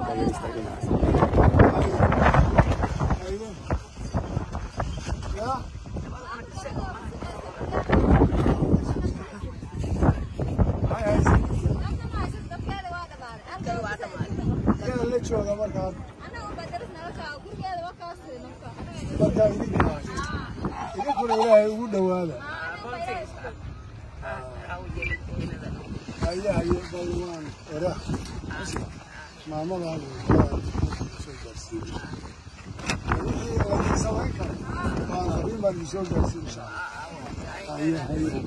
la jooga markaad markaa idinka idinkuna ilaahay ugu dhowaada haye haye balwaan era maamadan soo gaarsiin wixii laga samayn karo baan habeen baan idin soo gaarsiin insha allah haye haye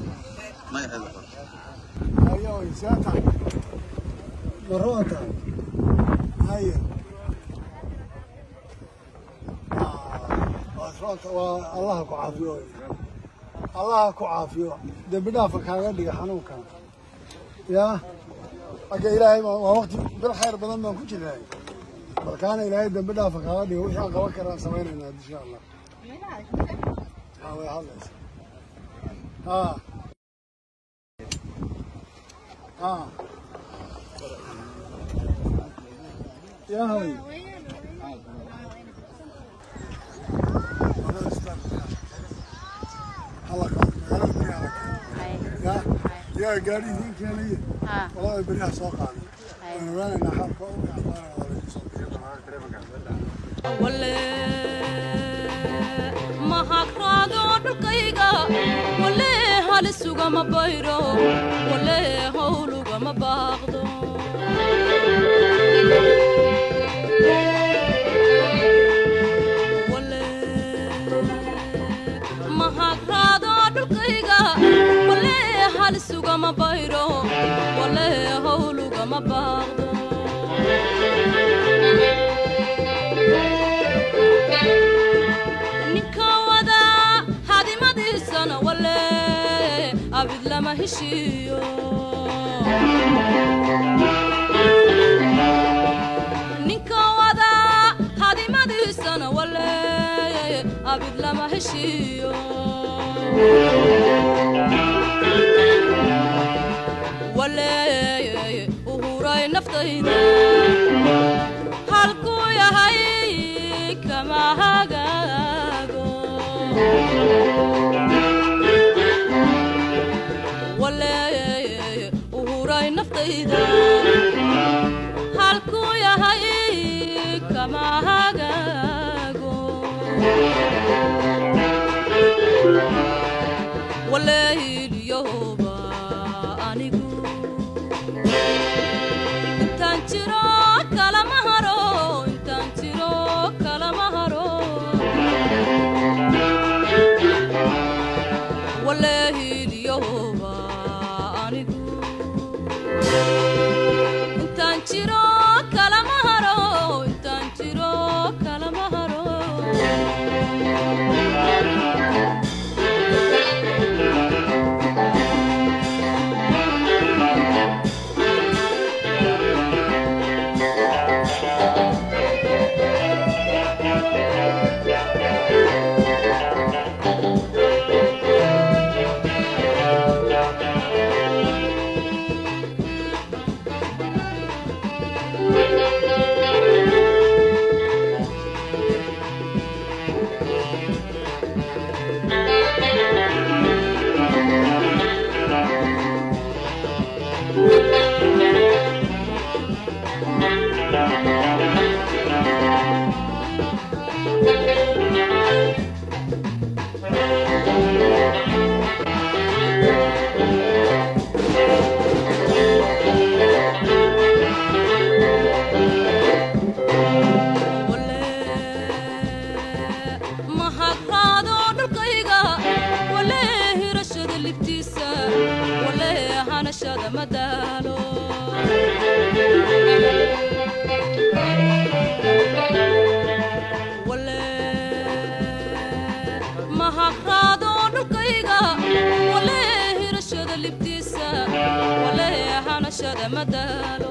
haye way see tahay maroo tahay haye waa allaha ku caafiyo allaha ku caafiyo dembi dhaafa kaaga dhiga xanuunkan yaa agga ilaahay waa waqti bil khayr badan baan ku jirnay balkaana ilaahay dembi dhaafa kaaga dhiga wixii aan qaban karaan samaynaynaa insha allah haa way hadlaysa haa haa yaa hay yaa gaari idiin keenaya walaa beriha soo qaaday waan ogaanaynaa xaalka u wale mahagraado dhulkayga wale halisuugama bayro wale howlugama baaqdo wale mahagraado dhulkayga wale halisuugama bayro wale howlugama baaqdo ninka wada hadimadiisana wale abid lama heshiiyo ninka wada hadimadiisana wale abid lama heshiiyo wale uhuray naftayda halkuu yahay kama hagaago wale uhuray naftayda halkuu yahay kama hagaago wale hiliyoba anigu intaan jiro kalama haro intaan jiro kalama haro wale hiliyoba anigu intaan jiro kalama haro intaan jiro kalama haro wale mahagraado dhulkayga wale hirashada libtiisa wale hanashada madaalo wale mahagraado dhulkayga wale hirashada libtiisa wale hanashada madaalo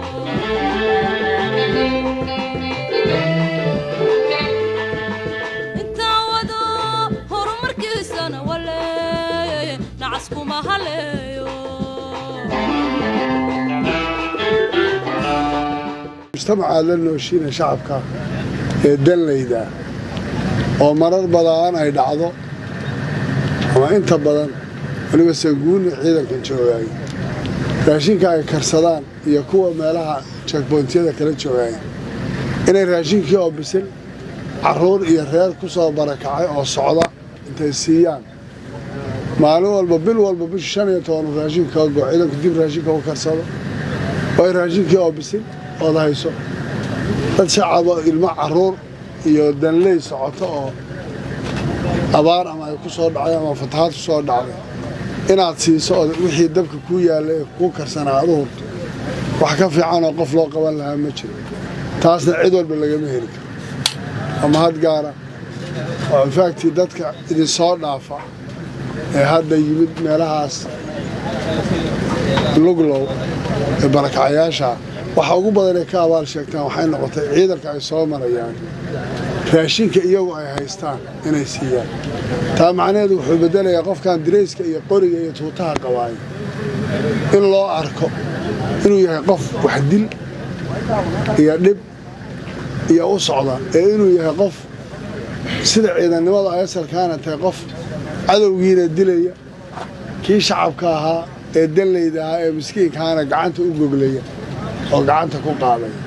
intaan wado horumarkiisana wale nacaskuma haleeyo mujtamacaad la nooshiina shacabka ee danlayda oo marar badaan ay dhacdo ama inta badan weliba sanguuni ciidankan joogaay raashinka ay karsadaan iyo kuwa meelaha jakbontiyada kala joogaay inay raashinkii oo bisil carruur iyo reer ku soo barakacay oo socda intay siiyaan maalin walba bil walba bisha shan iyo toban raashinka kaga go ciidanku dib raashinka u karsado oo ay raashinkii oo bisil ood hayso dad shacabo ilmo carruur iyo danley socoto oo abaar ama ay ku soo dhacday ama fatahaad ku soo dhacday inaad siiso oo wixii dabka kuu yaalla ee kuu karsanaa aad u hurto wax ka fiicanoo qof loo qaban lahaa ma jiro taasna cid walba lagama heli karo ama had gaara oo infaaktii dadka idinsoo dhaafa ee hadda yimid meelahaas luglow ee barakacayaasha waxa ugu badan ay ka abaal sheegtaan waxay noqotay ciidanka ay soo marayaan raashinka iyagu ay haystaan inay siiyaan taa macnaheedu wuxuu beddelayaa qofkan dirayska iyo qoriga iyo tuutaha qabaaya in loo arko inuu yahay qof waxdil iyo dhib iyo u socda ee inuu yahay qof sida ciidannimada ay asalkaana tahay qof cadowgiina dilaya kii shacabka ahaa ee danlayda ahaa ee miskiinkaana gacanta u goglaya oo gacanta ku qaadaya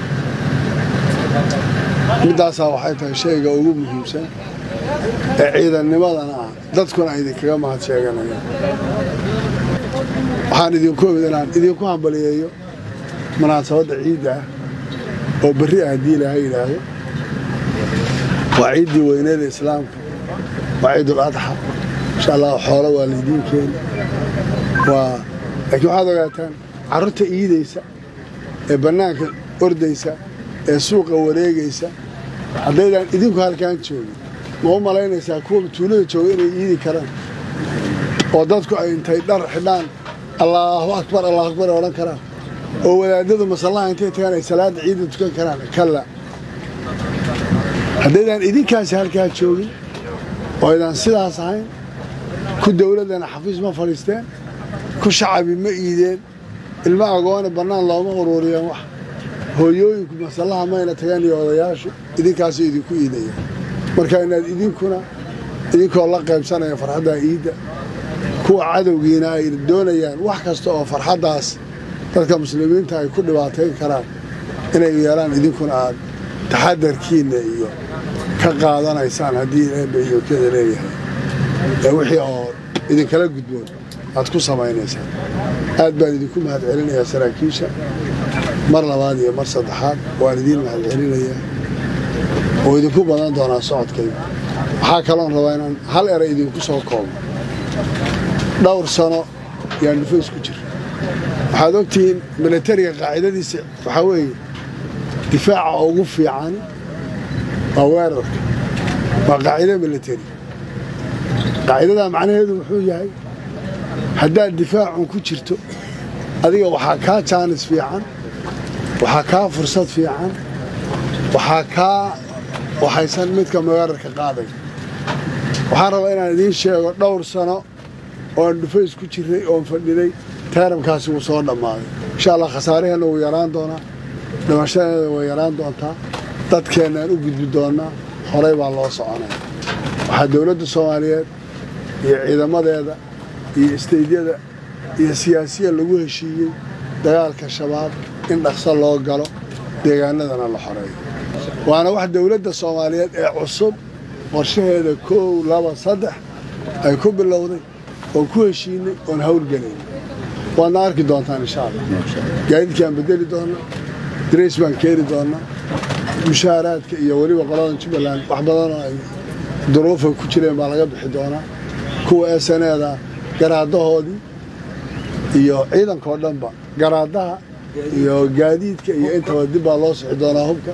middaasaa waxay tahay shayga ugu muhiimsan ee ciidannimadana ah dadkuna ay idinkaga mahad sheeganayaan waxaan idinku imid inaan idinku hambaliyeeyo munaasabadda ciidda ah oo berri ah haddii ilaaha yidhaahdo waa ciiddii weyneeda islaamka waa ciidul adxa insha allah xoolo waa laydiin keeni waa laakiin waxaad ogaataan carruurta iidaysa ee bannaanka ordaysa ee suuqa wareegaysa haddaydaan idinku halkaan joogin ma u malaynaysaa kuwa tuulada jooga inay iidi karaan oo dadku ay intay dhar xidhaan allaahu akbar allahu akbar ay odhan karaan oo wadaadadu masallaha intay tagaan ay salaadda ciidda tukan karaan kalla haddaydaan idinkaasi halkaa joogin oo aydaan sidaas ahayn ku dowladdana xafiis ma fadhiisteen ku shacabi ma iideen ilmo agoone bannaan looma uruuriyeen wax hooyooyinku masallaha mayna tagaan iyo odayaashu idinkaasuu idinku iidayaan marka inaad idinkuna idinkoo la qaybsanaya farxaddaa iidda kuwa cadowgiina ay doonayaan wax kasta oo farxaddaas dadka muslimiinta ay ku dhibaatayn karaan inay yeelaan idinkuna aad taxadarkiinna iyo ka qaadanaysaan haddii eebba idinkada leeyahay ee wixii oo idinkala gudboon aad ku samaynaysaan aad baan idinku mahad celinayaa saraakiisha mar labaad iyo mar saddexaad waan idiin mahad celinayaa oo idinku badan doonaa socodkayga waxaa kaloon rabaa inaan hal eray idinku soo koobo dhowr sano yaan dhufays ku jira waxaad ogtihiin milatariga qaacidadiisa waxaa weeye difaaca ugu fiican waa weerarka waa qaacido milatari qaacidadaa macnaheedu wuxuu yahay haddaad difaacun ku jirto adiga waxaa kaa jaanis fiican waxaa kaa fursad fiican waxaa kaa waxaysan midka weerarka qaaday waxaan rabaa inaan idiin sheego dhowr sano ooaan dhufays ku jirray oon fadhiday taaramkaasi wuu soo dhammaaday insha allah khasaaraheenna wuu yaraan doonaa dhimashadeeda way yaraan doontaa dadkeennaan u gudbi doonnaa horay baa loo soconaya waxaa dowladda soomaaliyeed iyo ciidamadeeda iyo istaydyada iyo siyaasiya lagu heshiiyey dagaalka shabaab in dhaqso loo galo deegaanadana la xoreeyo waana wax dowladda soomaaliyeed ee cusub qorshaheeda koow laba saddex ay ku bilowday oon ku heshiinay oon hawlgelayn waadna arki doontaan insha allah gaadiidkaan bedeli doonnaa darays baan keeni doonnaa mushaaraadka iyo weliba qoladan jubbaland wax badanoo ay duruufa ku jireen baa laga bixi doonaa kuwa esaneeda garaadahoodii iyo ciidankao dhanba garaadaha iyo gaadiidka iyo intaba dib baa loo sixi doonaa hubka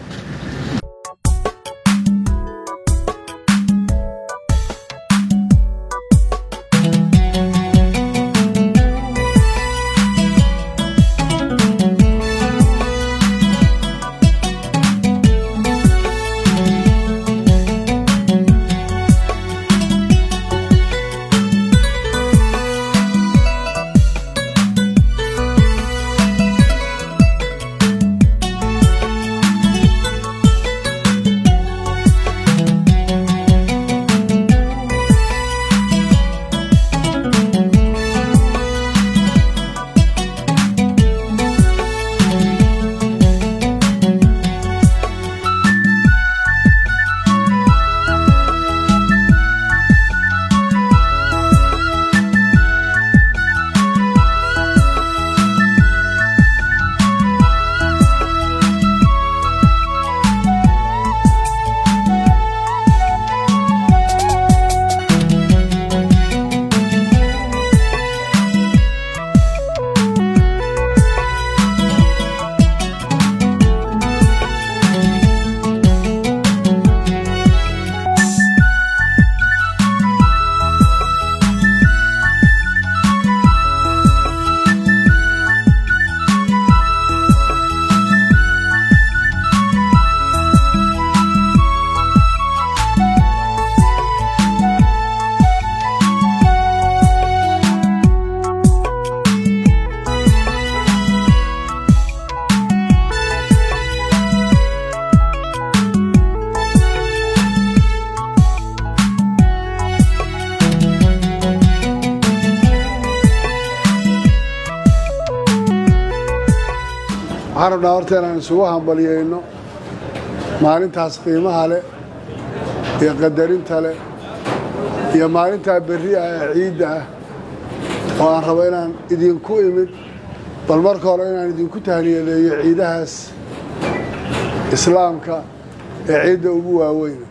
waxaan rabnaa horta inaan isugu hambaliyeyno maalintaas qiimaha leh iyo qadarinta leh iyo maalintaa berri ah ee ciidda ah oo aan rabo inaan idinku imid bal marka hore inaan idinku tahniyadeeyo ciidahaas islaamka ee ciidda ugu waaweyna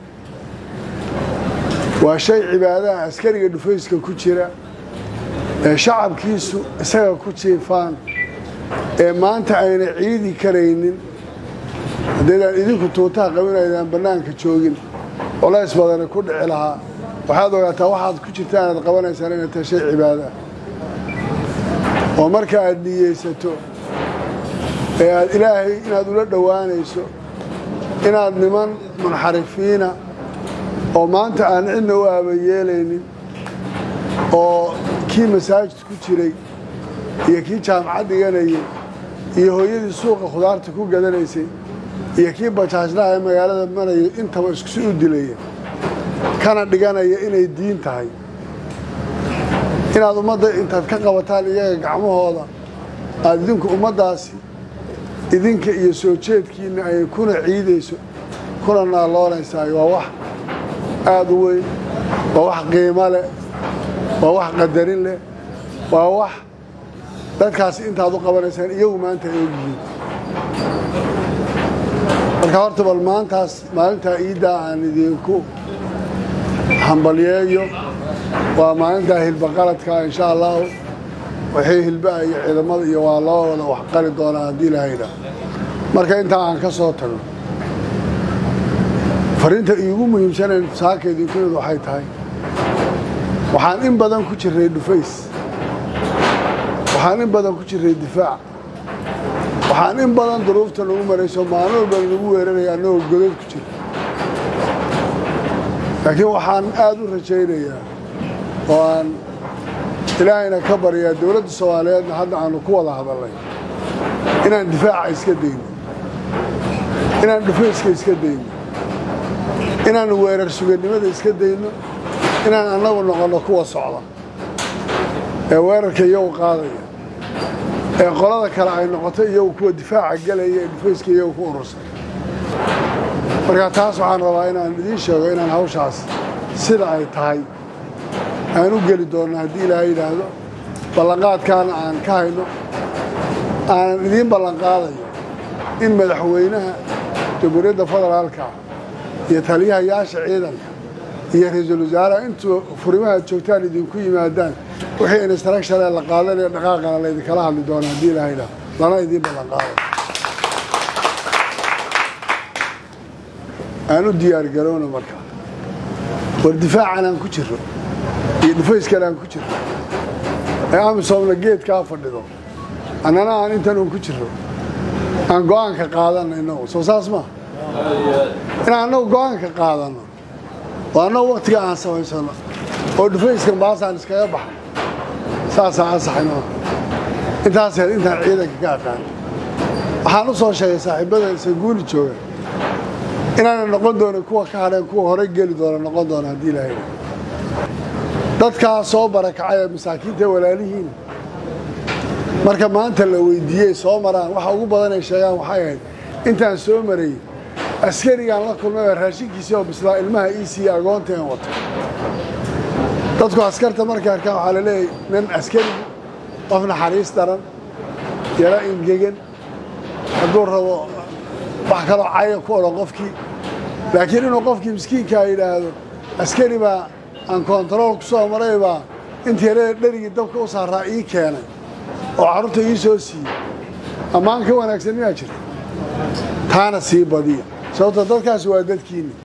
waa shay cibaadaha askariga dhufayska ku jira ee shacabkiisu isaga ku jiifaan ee maanta ayna ciidi karaynin haddaydaan idinku tuutaha qabin aydaan bannaanka joogin colays badani ku dhici lahaa waxaad ogaataa waxaad ku jirtaan aad qabanaysaan inay tahay shay cibaado ah oo marka aad niyeysato ee aad ilaahay inaad ula dhowaanayso inaad niman munxarifiina oo maanta aan cidna u aabayeelaynin oo kii masaajid ku jiray iyo kii jaamacad dhiganayay iyo hooyadii suuqa khudaarta ku gadanaysay iyo kii bajaajlaha ee magaalada marayay intaba iskusi u dilaya kana dhiganaya inay diin tahay inaad ummadda intaad ka qabataan iyaga gacmahooda aada idinku ummaddaasi idinka iyo soo jeedkiinna ay kuna ciidayso kuna naaloonaysaay waa wax aada u weyn waa wax qiimo leh waa wax qadarin leh waa wax dadkaasi intaad u qabanaysaan iyagu maanta ay ogyihiin marka horta bal maantaas maalintaa iiddaa aan idinku hambalyeeyo waa maalintaa hilba qaladka insha allahu waxay hilbaha iyo ciidamada iyo waa loo wada wax qali doonaa haddii lahayda marka intaa aan ka soo tago fariinta iigu muhiimsanayn saaka idinku imid waxay tahay waxaan in badan ku jiray dhufays waxaan in badan ku jiray difaac waxaan in badan duruufta nagu marayso maalin walba nagu weeraraya annagoo godad ku jira laakiin waxaan aada u rajaynayaa oo aan ilaahayna ka baryaa dowladda soomaaliyeedna hadda aanu ku wada hadalnay inaan difaaca iska dayno inaan dhufayska iska dayno inaanu weerar sugannimada iska dayno inaan annagu noqonno kuwa socda ee weerarka iyagu qaadaya ee qolada kale ay noqoto iyagu kuwa difaaca gelaya ee dhufayska iyagu ku urursan marka taas waxaan rabaa inaan idiin sheego inaan hawshaas sida ay tahay aan u geli doonno haddii ilaahay yidhaahdo ballanqaadkaana aan ka hayno aanan idiin ballanqaadayo in madaxweynaha jamhuuriyadda federaalka iyo taliyahayaasha ciidanka iyo ra-iisul wasaaraha intuu furimaha joogtaan idinku yimaadaan wixii instructionee la qaadanaya dhaqaaqana laydinkala hadli doona haddii ilaahay yidhaahdo lana idiin ballanqaadayo aan u diyaargarowno marka war difaacan aan ku jiro iyo dhufayskan aan ku jiro ee amisoomna geedkaa fadhido annana aan intan un ku jiro aan go-aanka qaadanno innagu soo saas maa inaan annagu go-aanka qaadanno oo annagu waktiga aan samaysano oo dhufayskan baasaan iskaga baxno saasaa ansaxayno intaas heer intaan ciidanka ka aqaan waxaan u soo sheegay saaxiibada sanguuli jooga inaana noqon doonin kuwa ka hadheen kuwa horey geli doona noqon doona haddii ilaahay dadkaa soo barakacay ee masaakiinta walaalihiin marka maanta la weydiiyey soo maraan waxa ugu badan ay sheegaan waxay ahayd intaan soo marayy askarigaan la kulmay oo raashinkiisii oo bislaa ilmaha iisiiya agoonteen wato dadku askarta markay arkaan waxaa la leeyahay nin askarigu qof naxariis daran yaro ingegan hadduu rabo wax kaloo caya ku odhan qofkii laakiin inuu qofkii miskiinkaa yidhaahdo askari baa aan kontarool ku soo maray baa intii yarada dherigii dabka u saaraa ii keenay oo carruurta ii soo siiyey ammaan ka wanaagsan miyaa jirta taana sii badiya sababto dadkaasi waa dadkiinni